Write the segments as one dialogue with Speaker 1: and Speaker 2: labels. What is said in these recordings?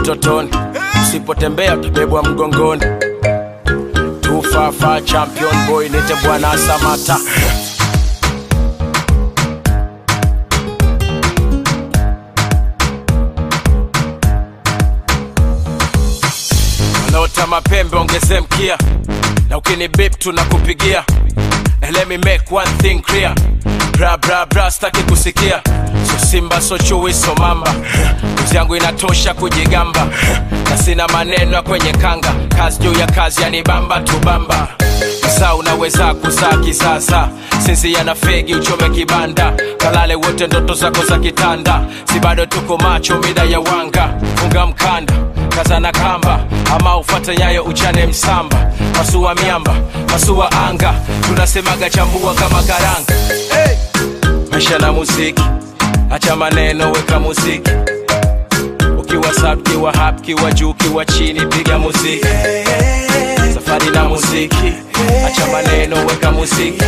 Speaker 1: utotoni usipotembea utabebwa mgongoni tufafa champion boy nite bwana samata wanaota mapembe ongeze mkia na ukini bip tunakupigia And let me make one thing clear bra bra bra staki kusikia so simba so chui so mamba uzi yangu inatosha kujigamba na sina maneno ya kwenye kanga kazi juu ya kazi yanibamba tubamba saa unaweza kuzaa kisasa sinzia na fegi uchome kibanda kalale wote ndoto zako za kitanda si bado tuko macho mida ya wanga funga mkanda kazana kamba ama ufate nyayo uchane msamba masua miamba masua anga tunasemaga chambua kama karanga hey! maisha na muziki acha maneno weka muziki ukiwa sub kiwa hap kiwa juu kiwa chini piga muziki safari na muziki acha maneno weka muziki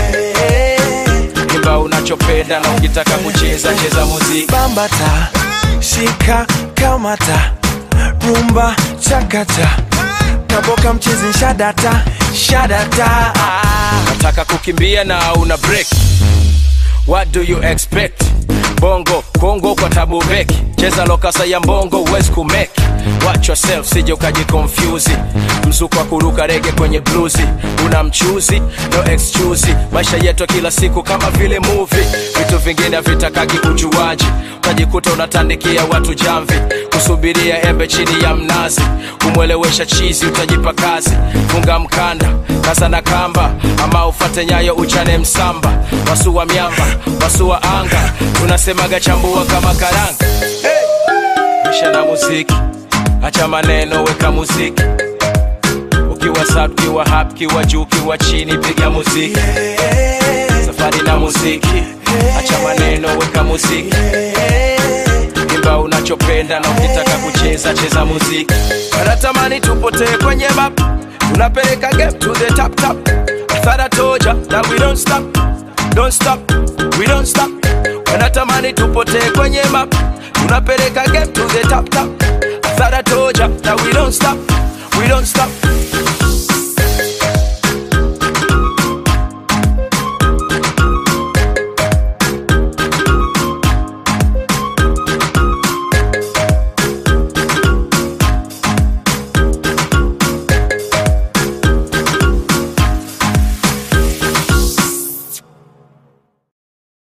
Speaker 1: imba unachopenda na ukitaka kucheza cheza muziki
Speaker 2: bambata shika kamata rumba chakata kaboka mchezi shadata shadata
Speaker 1: nataka kukimbia na una break what do you expect bongo kongo kwa tabu beki cheza lokasa ya mbongo uwezi kumeki watch yourself sije ukajikonfyuzi mzuko wa kuruka rege kwenye bluzi una mchuzi no excuse maisha yetu ya kila siku kama vile movie vitu vingine havitakagi ujuaji utajikuta unatandikia watu jamvi kusubiria embe chini ya mnazi kumwelewesha chizi utajipa kazi funga mkanda kasa na kamba ama ufate nyayo uchane msamba wasua miamba wasua anga tunasemaga chambua kama karanga hey! maisha na muziki acha maneno weka muziki ukiwa sub kiwa hap kiwa juu kiwa chini piga muziki safari na muziki acha maneno weka muziki imba unachopenda na ukitaka kucheza cheza muziki wanatamani tupotee kwenye map tunapeleka game to the top top I thought I told ya that we don't stop don't stop we don't stop wanatamani tupotee kwenye map tunapeleka game to the top top I thought I told ya that we don't stop we don't stop